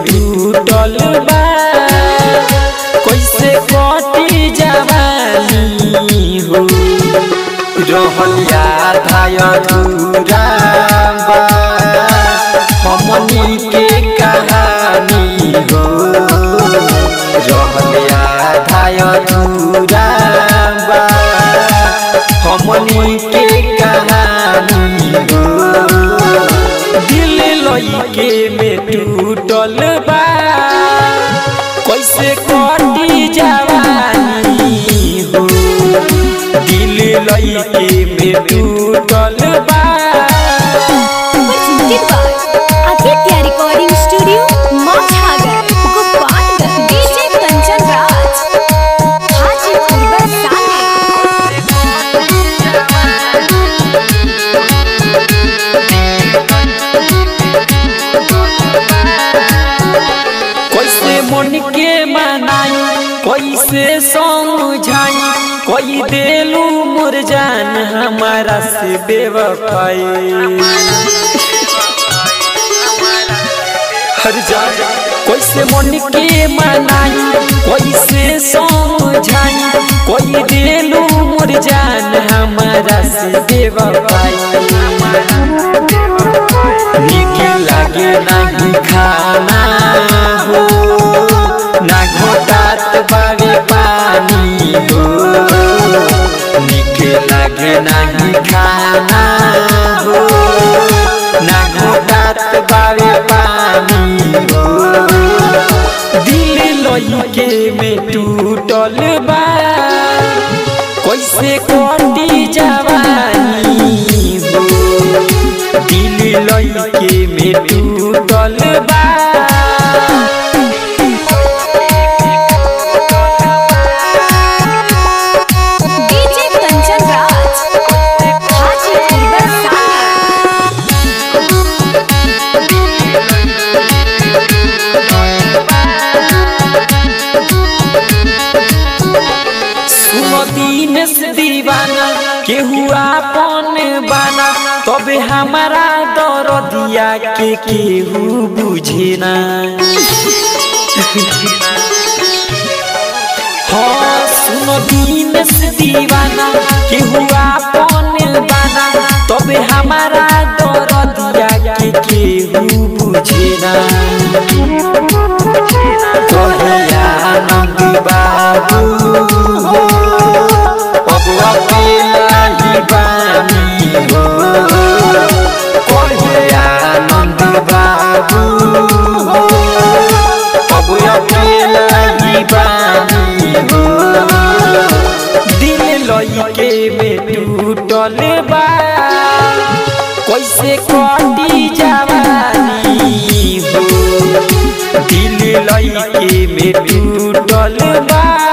टूटल बा कैसे कटी जवानी हो रहल याद अधूरा बा हमनी के कहानी हो रहल याद अधूरा बा हमनी के कहानी हो दिल लइके में टूटल बा कैसे कटी जवानी हो दिल लइके में टूटल बा presented by Aditya Recording Studio, Machhagar, Gopalganj. DJ Kanchan Raj, Hajipur Barsani. कैसे मन के मनाई कैसे समझाई कोई देलू मोर जान हमारा से बेवफाई हर जा कैसे मन के मनाई कैसे समझाई कोई देलू मोर जान हमारा से बेवफाई निक लागे नहीं खाना हो ना घोटात बारे पानी हो निक लागे नहीं खाना हो ना घोटात बारे पानी हो दिल लइके में टूटल बा कैसे कटी जवानी हो दिल लइके में टूटल बा DJ Kanchan Raj, Hajipur Barsani. सुनो दिन से दीवाना केहू आपन बाना तबे हमारा दरदिया के केहू बुझे ना हाँ सुनो दिन से दीवाना केहू आपन बाना तबे हमारा दरदिया के केहू बुझे ना कहिया आनंद बाबू हो अब अकेला ही बानी हो कहिया आनंद बाबू हो अब अकेला ही बानी हो दिल लइके में टूटल बा कैसे कटी जवानी हो दिल लइके में टूटल बा